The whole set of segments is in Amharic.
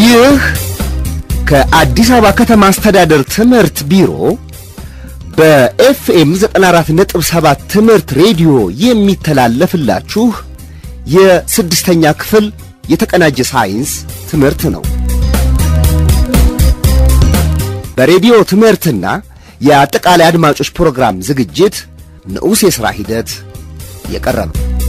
ይህ ከአዲስ አበባ ከተማ አስተዳደር ትምህርት ቢሮ በኤፍኤም 94.7 ትምህርት ሬዲዮ የሚተላለፍላችሁ የስድስተኛ ክፍል የተቀናጀ ሳይንስ ትምህርት ነው። በሬዲዮ ትምህርትና የአጠቃላይ አድማጮች ፕሮግራም ዝግጅት ንዑስ የሥራ ሂደት የቀረበ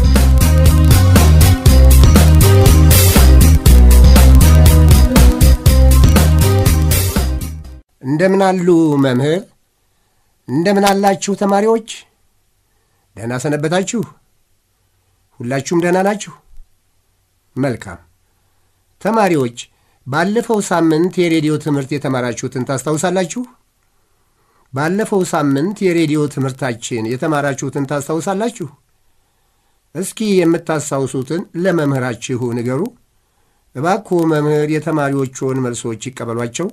እንደምን አሉ መምህር? እንደምን አላችሁ ተማሪዎች? ደህና ሰነበታችሁ? ሁላችሁም ደህና ናችሁ? መልካም ተማሪዎች፣ ባለፈው ሳምንት የሬዲዮ ትምህርት የተማራችሁትን ታስታውሳላችሁ? ባለፈው ሳምንት የሬዲዮ ትምህርታችን የተማራችሁትን ታስታውሳላችሁ? እስኪ የምታስታውሱትን ለመምህራችሁ ንገሩ። እባክዎ መምህር የተማሪዎቹን መልሶች ይቀበሏቸው።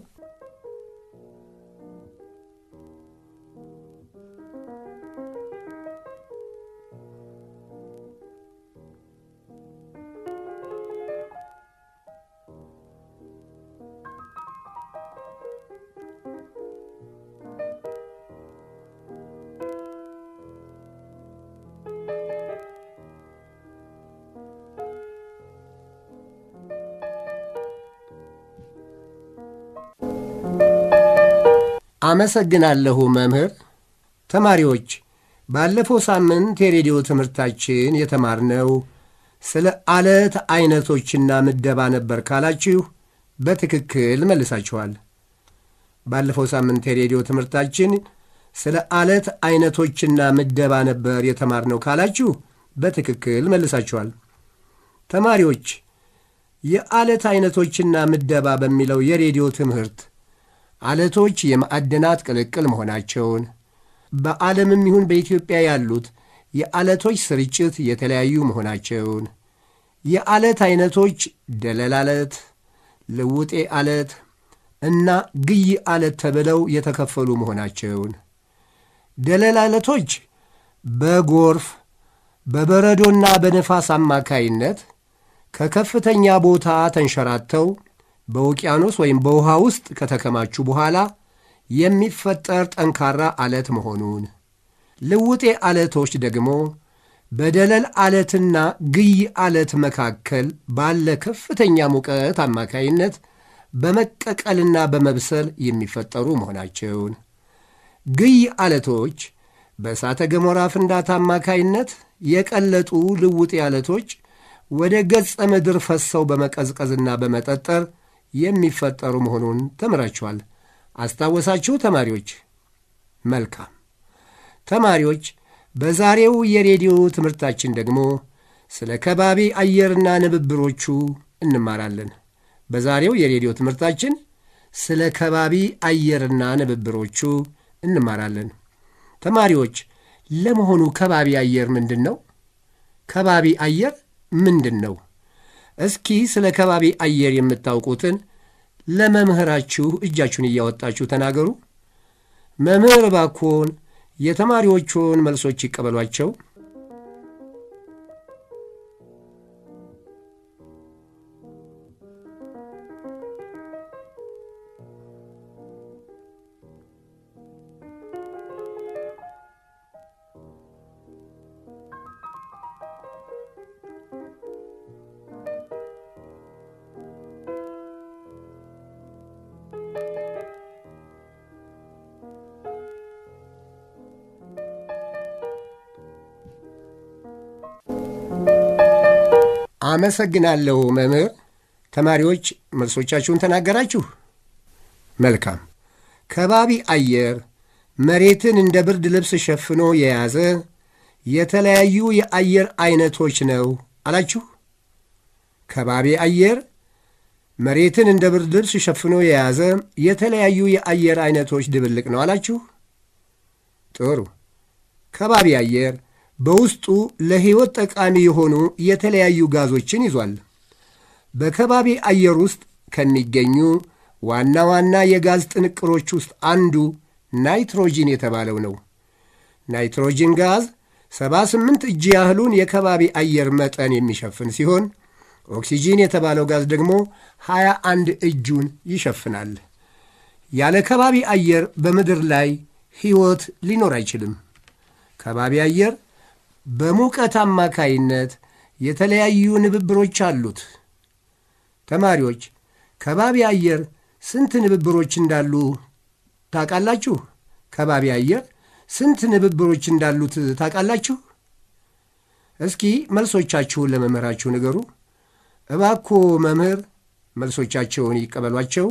አመሰግናለሁ መምህር። ተማሪዎች ባለፈው ሳምንት የሬዲዮ ትምህርታችን የተማርነው ስለ አለት አይነቶችና ምደባ ነበር ካላችሁ በትክክል መልሳችኋል። ባለፈው ሳምንት የሬዲዮ ትምህርታችን ስለ አለት አይነቶችና ምደባ ነበር የተማርነው ካላችሁ በትክክል መልሳችኋል። ተማሪዎች የአለት አይነቶችና ምደባ በሚለው የሬዲዮ ትምህርት አለቶች የማዕድናት ቅልቅል መሆናቸውን በዓለምም ይሁን በኢትዮጵያ ያሉት የአለቶች ስርጭት የተለያዩ መሆናቸውን የአለት አይነቶች ደለል አለት፣ ልውጤ አለት እና ግይ አለት ተብለው የተከፈሉ መሆናቸውን ደለል አለቶች በጎርፍ በበረዶና በነፋስ አማካይነት ከከፍተኛ ቦታ ተንሸራተው በውቅያኖስ ወይም በውሃ ውስጥ ከተከማቹ በኋላ የሚፈጠር ጠንካራ አለት መሆኑን፣ ልውጤ አለቶች ደግሞ በደለል አለትና ግይ አለት መካከል ባለ ከፍተኛ ሙቀት አማካይነት በመቀቀልና በመብሰል የሚፈጠሩ መሆናቸውን፣ ግይ አለቶች በእሳተ ገሞራ ፍንዳታ አማካይነት የቀለጡ ልውጤ አለቶች ወደ ገጸ ምድር ፈሰው በመቀዝቀዝና በመጠጠር የሚፈጠሩ መሆኑን ተምራችኋል። አስታወሳችሁ ተማሪዎች? መልካም ተማሪዎች፣ በዛሬው የሬዲዮ ትምህርታችን ደግሞ ስለ ከባቢ አየርና ንብብሮቹ እንማራለን። በዛሬው የሬዲዮ ትምህርታችን ስለ ከባቢ አየርና ንብብሮቹ እንማራለን። ተማሪዎች፣ ለመሆኑ ከባቢ አየር ምንድን ነው? ከባቢ አየር ምንድን ነው? እስኪ ስለ ከባቢ አየር የምታውቁትን ለመምህራችሁ እጃችሁን እያወጣችሁ ተናገሩ። መምህር እባክዎን የተማሪዎቹን መልሶች ይቀበሏቸው። አመሰግናለሁ መምህር። ተማሪዎች መልሶቻችሁን ተናገራችሁ። መልካም። ከባቢ አየር መሬትን እንደ ብርድ ልብስ ሸፍኖ የያዘ የተለያዩ የአየር አይነቶች ነው አላችሁ። ከባቢ አየር መሬትን እንደ ብርድ ልብስ ሸፍኖ የያዘ የተለያዩ የአየር አይነቶች ድብልቅ ነው አላችሁ። ጥሩ። ከባቢ አየር በውስጡ ለሕይወት ጠቃሚ የሆኑ የተለያዩ ጋዞችን ይዟል። በከባቢ አየር ውስጥ ከሚገኙ ዋና ዋና የጋዝ ጥንቅሮች ውስጥ አንዱ ናይትሮጂን የተባለው ነው። ናይትሮጂን ጋዝ 78 እጅ ያህሉን የከባቢ አየር መጠን የሚሸፍን ሲሆን ኦክሲጂን የተባለው ጋዝ ደግሞ ሀያ አንድ እጁን ይሸፍናል። ያለ ከባቢ አየር በምድር ላይ ሕይወት ሊኖር አይችልም። ከባቢ አየር በሙቀት አማካይነት የተለያዩ ንብብሮች አሉት። ተማሪዎች ከባቢ አየር ስንት ንብብሮች እንዳሉ ታውቃላችሁ? ከባቢ አየር ስንት ንብብሮች እንዳሉት ታውቃላችሁ? እስኪ መልሶቻችሁን ለመምህራችሁ ንገሩ። እባክዎ መምህር መልሶቻቸውን ይቀበሏቸው።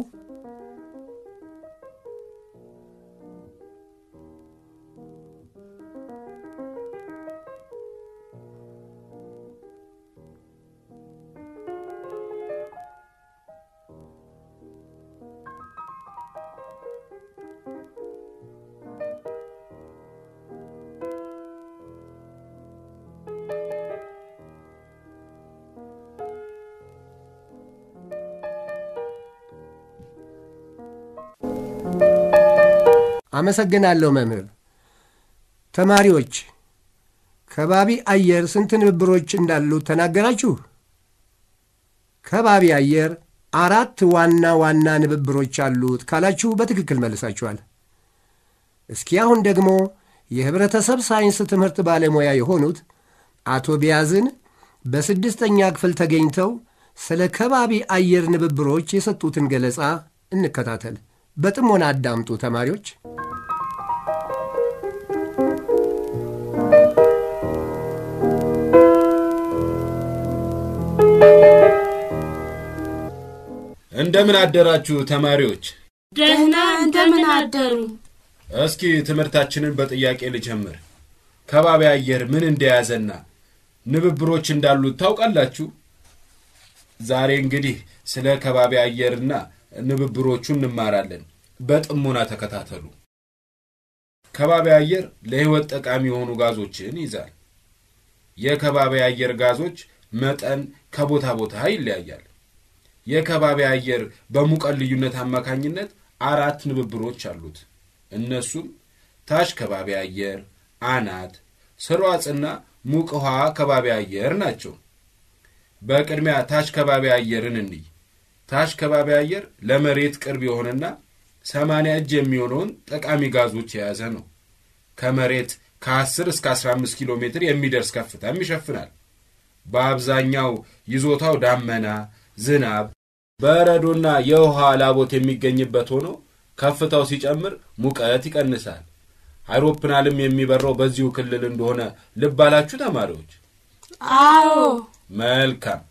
አመሰግናለሁ መምህር። ተማሪዎች ከባቢ አየር ስንት ንብብሮች እንዳሉት ተናገራችሁ? ከባቢ አየር አራት ዋና ዋና ንብብሮች አሉት ካላችሁ በትክክል መልሳችኋል። እስኪ አሁን ደግሞ የህብረተሰብ ሳይንስ ትምህርት ባለሙያ የሆኑት አቶ ቢያዝን በስድስተኛ ክፍል ተገኝተው ስለ ከባቢ አየር ንብብሮች የሰጡትን ገለጻ እንከታተል። በጥሞና አዳምጡ ተማሪዎች። እንደምን አደራችሁ ተማሪዎች። ደህና እንደምን አደሩ? እስኪ ትምህርታችንን በጥያቄ ልጀምር። ከባቢ አየር ምን እንደያዘና ንብብሮች እንዳሉት ታውቃላችሁ? ዛሬ እንግዲህ ስለ ከባቢ አየርና ንብብሮቹ እንማራለን። በጥሞና ተከታተሉ። ከባቢ አየር ለሕይወት ጠቃሚ የሆኑ ጋዞችን ይዛል። የከባቢ አየር ጋዞች መጠን ከቦታ ቦታ ይለያያል። የከባቢ አየር በሙቀት ልዩነት አማካኝነት አራት ንብብሮች አሉት። እነሱም ታች ከባቢ አየር፣ አናት፣ ስርዋጽና ሙቅ ውሃ ከባቢ አየር ናቸው። በቅድሚያ ታች ከባቢ አየርን እንይ። ታች ከባቢ አየር ለመሬት ቅርብ የሆነና ሰማንያ እጅ የሚሆነውን ጠቃሚ ጋዞች የያዘ ነው። ከመሬት ከ10 እስከ 15 ኪሎ ሜትር የሚደርስ ከፍታም ይሸፍናል። በአብዛኛው ይዞታው ዳመና፣ ዝናብ፣ በረዶና የውሃ ላቦት የሚገኝበት ሆኖ ከፍታው ሲጨምር ሙቀት ይቀንሳል። አይሮፕላንም የሚበረው በዚሁ ክልል እንደሆነ ልብ አላችሁ ተማሪዎች? አዎ። መልካም።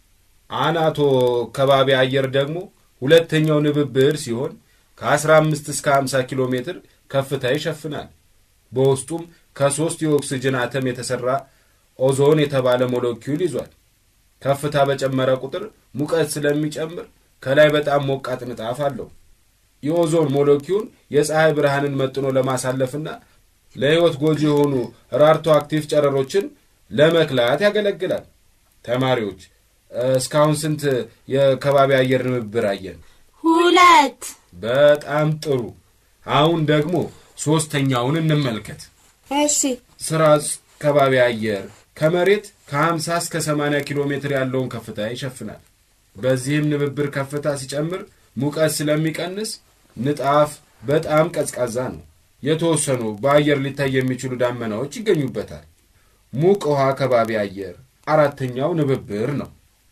አናቶ ከባቢ አየር ደግሞ ሁለተኛው ንብብር ሲሆን ከ15 እስከ 50 ኪሎ ሜትር ከፍታ ይሸፍናል። በውስጡም ከሦስት የኦክስጅን አተም የተሠራ ኦዞን የተባለ ሞለኪውል ይዟል። ከፍታ በጨመረ ቁጥር ሙቀት ስለሚጨምር ከላይ በጣም ሞቃት ንጣፍ አለው። የኦዞን ሞለኪውል የፀሐይ ብርሃንን መጥኖ ለማሳለፍና ለሕይወት ጎጂ የሆኑ ራርቶ አክቲቭ ጨረሮችን ለመክላት ያገለግላል። ተማሪዎች እስካሁን ስንት የከባቢ አየር ንብብር አየን? ሁለት። በጣም ጥሩ። አሁን ደግሞ ሦስተኛውን እንመልከት። እሺ። ስራጽ ከባቢ አየር ከመሬት ከ50 እስከ 80 ኪሎ ሜትር ያለውን ከፍታ ይሸፍናል። በዚህም ንብብር ከፍታ ሲጨምር ሙቀት ስለሚቀንስ ንጣፍ በጣም ቀዝቃዛ ነው። የተወሰኑ በአየር ሊታይ የሚችሉ ዳመናዎች ይገኙበታል። ሙቅ ውሃ ከባቢ አየር አራተኛው ንብብር ነው።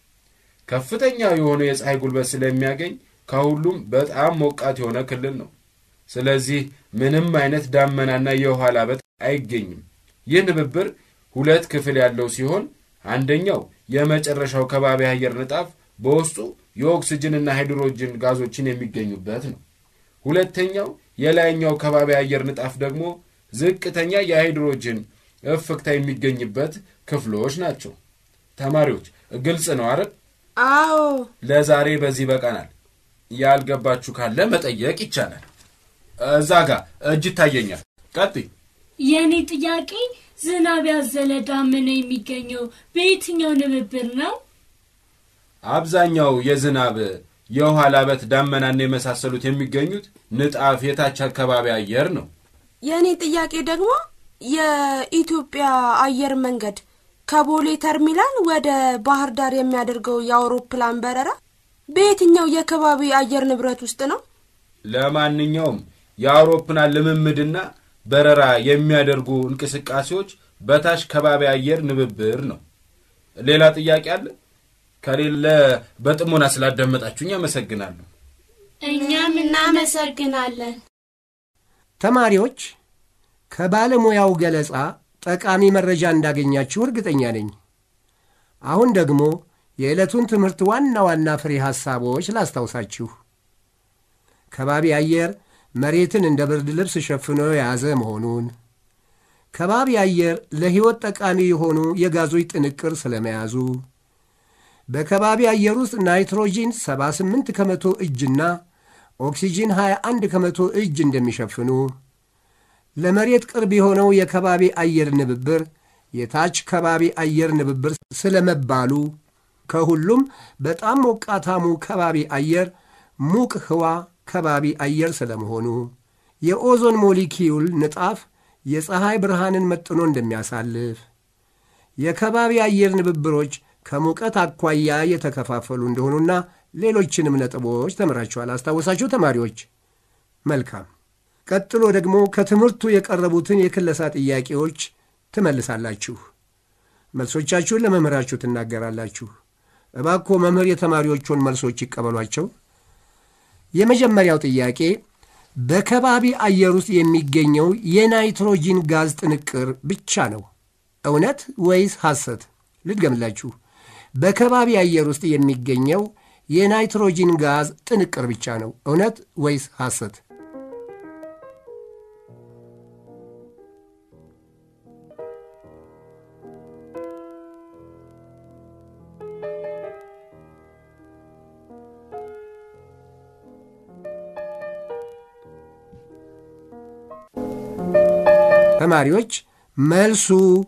ከፍተኛ የሆነ የፀሐይ ጉልበት ስለሚያገኝ ከሁሉም በጣም ሞቃት የሆነ ክልል ነው። ስለዚህ ምንም አይነት ዳመናና የውሃ ላበት አይገኝም። ይህ ንብብር ሁለት ክፍል ያለው ሲሆን አንደኛው የመጨረሻው ከባቢ አየር ንጣፍ በውስጡ የኦክስጅንና ሃይድሮጅን ጋዞችን የሚገኙበት ነው። ሁለተኛው የላይኛው ከባቢ አየር ንጣፍ ደግሞ ዝቅተኛ የሃይድሮጅን እፍክታ የሚገኝበት ክፍሎች ናቸው። ተማሪዎች ግልጽ ነው አይደል? አዎ። ለዛሬ በዚህ በቃናል። ያልገባችሁ ካለ መጠየቅ ይቻላል። እዛ ጋር እጅ ይታየኛል። ቀጥይ። የእኔ ጥያቄ ዝናብ ያዘለ ዳመና የሚገኘው በየትኛው ንብብር ነው? አብዛኛው የዝናብ የውሃ ላበት፣ ዳመናና የመሳሰሉት የሚገኙት ንጣፍ የታች አካባቢ አየር ነው። የእኔ ጥያቄ ደግሞ የኢትዮጵያ አየር መንገድ ከቦሌ ተርሚናል ወደ ባህር ዳር የሚያደርገው የአውሮፕላን በረራ በየትኛው የከባቢ አየር ንብረት ውስጥ ነው? ለማንኛውም የአውሮፕላን ልምምድና በረራ የሚያደርጉ እንቅስቃሴዎች በታች ከባቢ አየር ንብብር ነው። ሌላ ጥያቄ አለ? ከሌለ በጥሞና ስላዳመጣችሁኝ አመሰግናለሁ። እኛም እናመሰግናለን። ተማሪዎች ከባለሙያው ገለጻ ጠቃሚ መረጃ እንዳገኛችሁ እርግጠኛ ነኝ። አሁን ደግሞ የዕለቱን ትምህርት ዋና ዋና ፍሬ ሐሳቦች ላስታውሳችሁ። ከባቢ አየር መሬትን እንደ ብርድ ልብስ ሸፍኖ የያዘ መሆኑን፣ ከባቢ አየር ለሕይወት ጠቃሚ የሆኑ የጋዞች ጥንቅር ስለመያዙ፣ በከባቢ አየር ውስጥ ናይትሮጂን 78 ከመቶ እጅና ኦክሲጂን 21 ከመቶ እጅ እንደሚሸፍኑ ለመሬት ቅርብ የሆነው የከባቢ አየር ንብብር የታች ከባቢ አየር ንብብር ስለመባሉ ከሁሉም በጣም ሞቃታሙ ከባቢ አየር ሙቅ ህዋ ከባቢ አየር ስለመሆኑ የኦዞን ሞሊኪዩል ንጣፍ የፀሐይ ብርሃንን መጥኖ እንደሚያሳልፍ የከባቢ አየር ንብብሮች ከሙቀት አኳያ የተከፋፈሉ እንደሆኑና ሌሎችንም ነጥቦች ተምራችኋል። አስታወሳችሁ ተማሪዎች? መልካም። ቀጥሎ ደግሞ ከትምህርቱ የቀረቡትን የክለሳ ጥያቄዎች ትመልሳላችሁ። መልሶቻችሁን ለመምህራችሁ ትናገራላችሁ። እባክዎ መምህር የተማሪዎቹን መልሶች ይቀበሏቸው። የመጀመሪያው ጥያቄ በከባቢ አየር ውስጥ የሚገኘው የናይትሮጂን ጋዝ ጥንቅር ብቻ ነው፣ እውነት ወይስ ሐሰት? ልድገምላችሁ። በከባቢ አየር ውስጥ የሚገኘው የናይትሮጂን ጋዝ ጥንቅር ብቻ ነው፣ እውነት ወይስ ሐሰት? ተማሪዎች መልሱ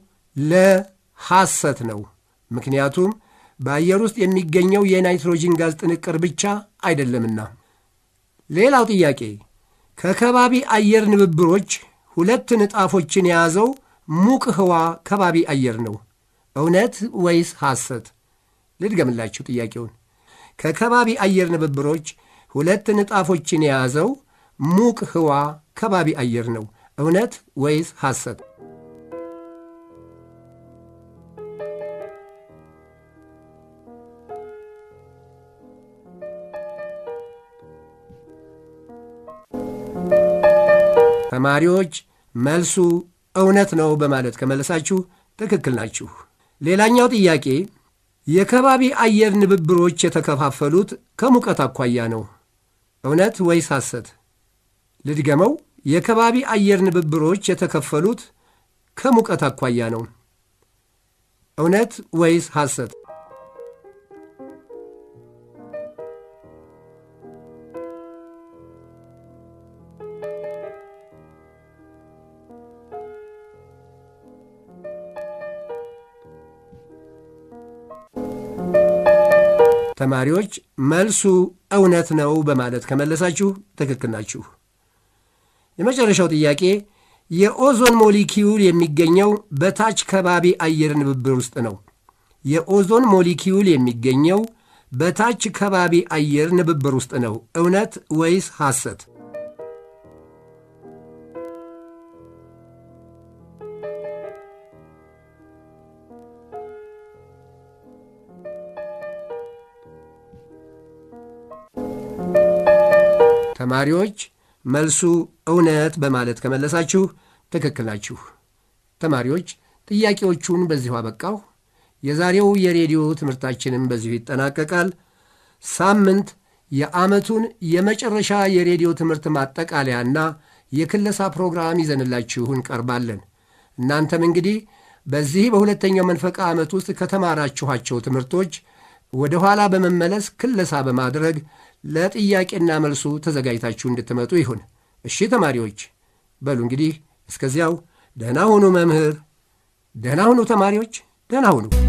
ለሐሰት ነው። ምክንያቱም በአየር ውስጥ የሚገኘው የናይትሮጂን ጋዝ ጥንቅር ብቻ አይደለምና። ሌላው ጥያቄ ከከባቢ አየር ንብብሮች ሁለት ንጣፎችን የያዘው ሙቅ ህዋ ከባቢ አየር ነው፣ እውነት ወይስ ሐሰት? ልድገምላችሁ ጥያቄውን። ከከባቢ አየር ንብብሮች ሁለት ንጣፎችን የያዘው ሙቅ ህዋ ከባቢ አየር ነው እውነት ወይስ ሐሰት? ተማሪዎች መልሱ እውነት ነው በማለት ከመለሳችሁ ትክክል ናችሁ። ሌላኛው ጥያቄ የከባቢ አየር ንብብሮች የተከፋፈሉት ከሙቀት አኳያ ነው፣ እውነት ወይስ ሐሰት? ልድገመው። የከባቢ አየር ንብብሮች የተከፈሉት ከሙቀት አኳያ ነው። እውነት ወይስ ሐሰት? ተማሪዎች መልሱ እውነት ነው በማለት ከመለሳችሁ ትክክል ናችሁ። የመጨረሻው ጥያቄ የኦዞን ሞሊኪዩል የሚገኘው በታች ከባቢ አየር ንብብር ውስጥ ነው። የኦዞን ሞሊኪዩል የሚገኘው በታች ከባቢ አየር ንብብር ውስጥ ነው። እውነት ወይስ ሐሰት? ተማሪዎች መልሱ እውነት በማለት ከመለሳችሁ ትክክል ናችሁ። ተማሪዎች ጥያቄዎቹን በዚሁ አበቃሁ። የዛሬው የሬዲዮ ትምህርታችንም በዚሁ ይጠናቀቃል። ሳምንት የዓመቱን የመጨረሻ የሬዲዮ ትምህርት ማጠቃለያና የክለሳ ፕሮግራም ይዘንላችሁ እንቀርባለን። እናንተም እንግዲህ በዚህ በሁለተኛው መንፈቃ ዓመት ውስጥ ከተማራችኋቸው ትምህርቶች ወደ ኋላ በመመለስ ክለሳ በማድረግ ለጥያቄና መልሱ ተዘጋጅታችሁ እንድትመጡ ይሁን። እሺ ተማሪዎች፣ በሉ እንግዲህ እስከዚያው ደህና ሁኑ። መምህር ደህና ሁኑ። ተማሪዎች ደህና ሁኑ።